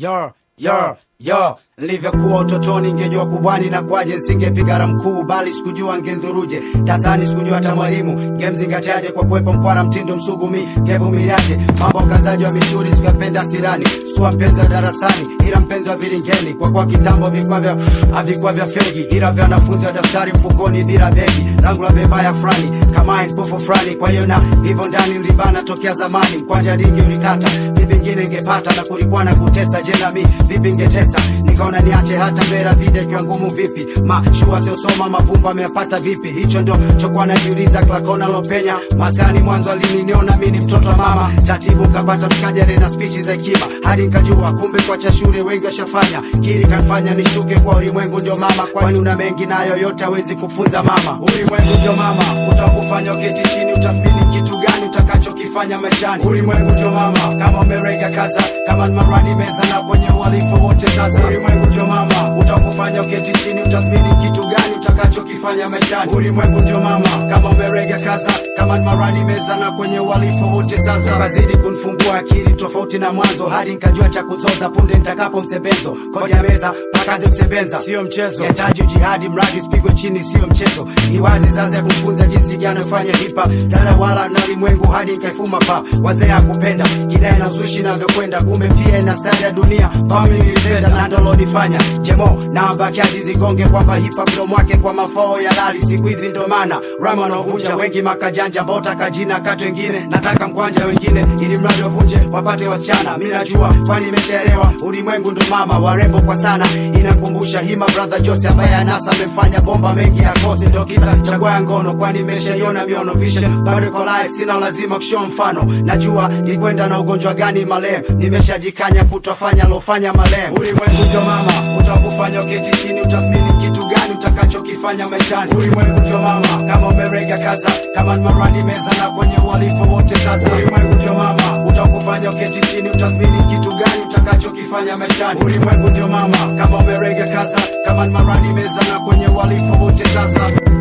yo yo yo nilivyokuwa utotoni ngejua kubwani na kwaje nsingepigara mkuu bali sikujua ngendhuruje dasani sikujua hata mwalimu ngemzingatiaje kwa kuwepo mkwara mtindo msugumi ngevumiliaje mambo kazaji wa misuri sikuyapenda sirani sikuwa mpenzi wa darasani ila mpenzi wa viringeni kwa kuwa kitambo vikwa vya havikuwa vya fegi ila vya wanafunzi wa daftari mfukoni bila begi langu la vibaya fulani kama mpofu fulani kwa hiyo na hivyo ndani nilibana tokea zamani mkwanja dingi ulikata vipi ngine ngepata na kulikuwa na kutesa je nami vipi ngetesa nikaona niache hata mbera vide kiwa ngumu vipi mashua siosoma mavumba ameyapata vipi hicho ndo chokuwa najiuliza klakona lopenya maskani mwanzo alininiona mi ni mtoto wa mama tatibu nkapata mkajare na spichi za hekima hadi nkajua kumbe kwacha shule wengi washafanya kili kanfanya nishuke kwa ulimwengu ndio mama kwani una mengi nayo yote hawezi kufunza mama ulimwengu ndio mama utakufanya uketi chini utathmini kitu gani utakachokifanya maishani ulimwengu ndio mama kama umerega kaza kama ni marani meza na kwenye uhalifu wote sasa ulimwengu ndio mama utakufanya uketi chini utathmini kitu gani utakachokifanya maishani ulimwengu ndio mama kama umerega kaza kama ni marani meza na kwenye uhalifu wote sasa kazidi kunifungua akili tofauti na mwanzo hadi nikajua cha kuzoza punde nitakapo msebenzo kodi ya meza pakaze kusebenza sio mchezo yataji jihadi mradi sipigwe chini sio mchezo iwazi zaza ya kufunza jinsi gani ufanye hipa zara wala na ulimwengu hadi nikaifuma pa wazee akupenda kidai na zushi navyokwenda kumbe pia ina stari ya dunia pami nilipenda na ndolonifanya jemo na wabakiaji zigonge kwamba hipa mdomo wake kwa mafao ya lali siku hizi ndo maana rama wanaovunja wengi makajanja mbota kajina katu wengine nataka mkwanja wengine ili mradi wavunje wapate wasichana mi najua kwani imeshaelewa ulimwengu ndo mama warembo kwa sana inakumbusha hima brother jose ambaye anasa amefanya bomba mengi ya kosi ndo kisa chagua ya ngono kwani imeshaiona miono vision bado iko live sina lazima kushow mfano najua nilikwenda na ugonjwa gani malem nimeshajikanya kutofanya lofanya malem ulimwengu ndio mama utakufanya uketi chini utathmini kitu gani utakachokifanya maishani ulimwengu ndio mama kama umerega kaza kama ni marani meza na kwenye uhalifu wote sasa ulimwengu ndio mama utakufanya uketi chini utathmini kitu gani utakachokifanya maishani ulimwengu ndio mama kama umerega kaza kama ni marani meza na kwenye uhalifu wote sasa